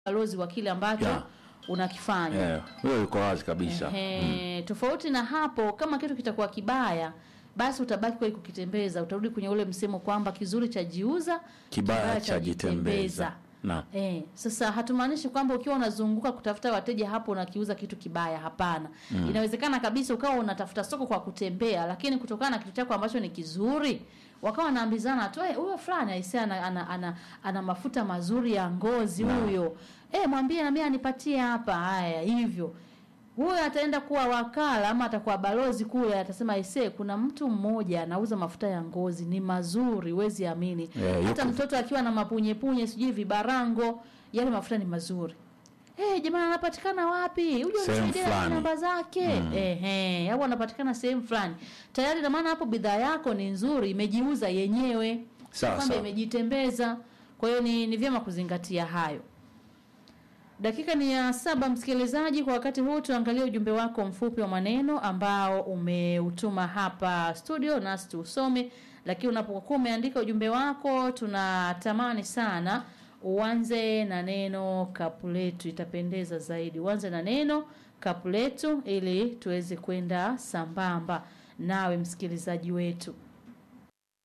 balozi wa kile ambacho Yeah. unakifanya Eh, hiyo yuko wazi kabisa. Ehe, tofauti na hapo, kama kitu kitakuwa kibaya, basi utabaki kwa kukitembeza, utarudi kwenye ule msemo kwamba kizuri chajiuza, Kibaya chajitembeza. Naam. Eh, sasa hatumaanishi kwamba ukiwa unazunguka kutafuta wateja hapo unakiuza kitu kibaya, hapana. Inawezekana kabisa ukawa unatafuta soko kwa kutembea, lakini kutokana na kitu chako ambacho ni kizuri wakawa wanaambizana tu "Eh, huyo fulani aisee ana, ana, ana, ana mafuta mazuri ya ngozi huyo eh, mwambie na mimi anipatie hapa. Haya, hivyo huyo ataenda kuwa wakala ama atakuwa balozi kule, atasema aisee, kuna mtu mmoja anauza mafuta ya ngozi ni mazuri, huwezi amini. Eh, Hata yuko- mtoto akiwa na mapunyepunye sijui vibarango, yale mafuta ni mazuri. Eh, jamani anapatikana wapi? Uje Sehemu unisaidie na fulani. namba zake. Ehe, au anapatikana sehemu fulani. Tayari na maana hapo bidhaa yako ni nzuri, imejiuza yenyewe. Sawa, kwamba sawa. imejitembeza. Kwa hiyo ni, ni vyema kuzingatia hayo. Dakika ni ya saba, msikilizaji. Kwa wakati huu tuangalie ujumbe wako mfupi wa maneno ambao umeutuma hapa studio, nasi tuusome. Lakini unapokuwa umeandika ujumbe wako, tunatamani sana uanze na neno kapuletu, itapendeza zaidi. Uanze na neno kapuletu ili tuweze kwenda sambamba nawe msikilizaji wetu.